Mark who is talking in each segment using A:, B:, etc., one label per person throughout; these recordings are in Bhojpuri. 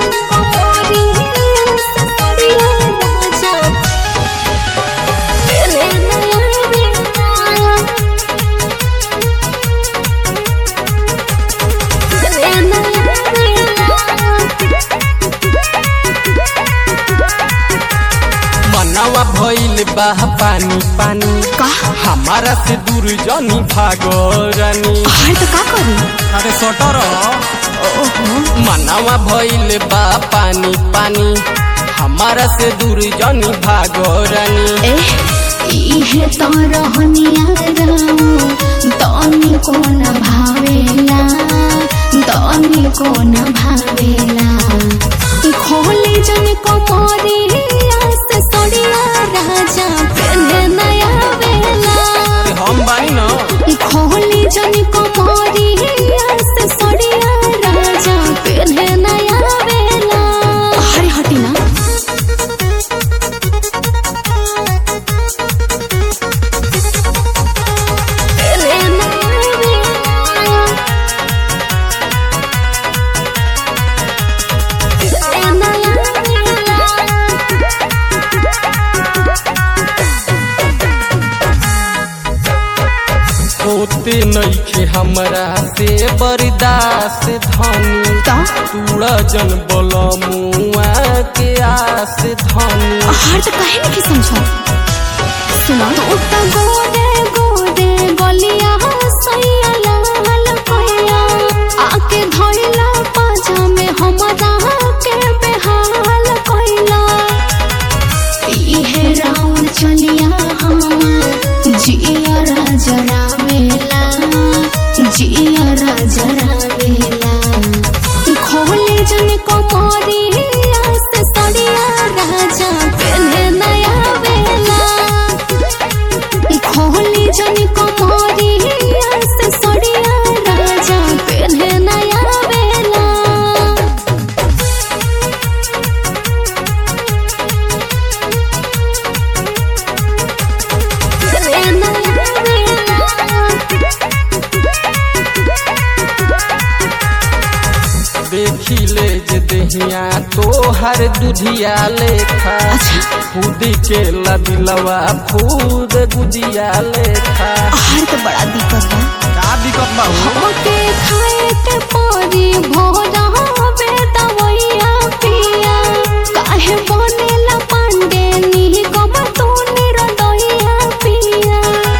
A: मनवा भइल बा पानी पानी
B: का
A: हमारा से दूर जनी भागो रानी
B: हाय तो का करू
A: अरे सटर मनवा भइल बा पानी पानी हमारा से दूर जनी भागो रानी
B: ए इहे तो रहनिया रामू तनी कोन भावेला तनी कोन भावेला खोले जन कमरिया से सड़िया राजा पहने नया बेला
A: अरे हम बानी न
B: खोले जन कमरिया से सड़िया राजा पहने नया बेला हरे हटी ना
A: होते नइखे हमरा से बर्दाश्त धनी तूड़ा जन बलमुआ के आस धनी
B: हार तो कहे नहीं समझो सुनो तो उतना गोदे गोदे गलिया सैया लाल कोया आके धइला पाजा में हमरा के बेहाल कोइला इहे राउंड चलिया हम जिया राजरा मेला जिया राजरा मेला खोले जन कमरिया से सड़िया राजा पहने नया बेला खोले जन कमरिया से सड़िया राजा पहने नया बेला
A: देखी ले जे देहिया तोहर दुधिया लेखा
B: अच्छा।
A: खुद के लदिलवा खुद गुदिया लेखा
B: आहार तो बड़ा दिक्कत बा
A: का दिक्कत बा हो?
B: हमके खाए के परी भोरा बेदवैया पिया काहे बनेला पांडे नी कब तू निरदैया पिया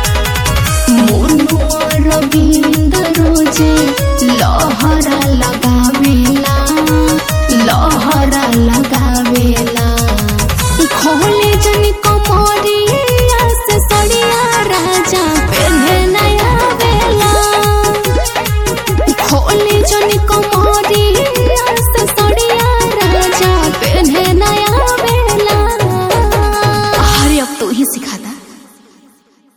B: मुनुआ रविंद्र रोजे लहरा लगावेला लहरा लगावेला खोले जन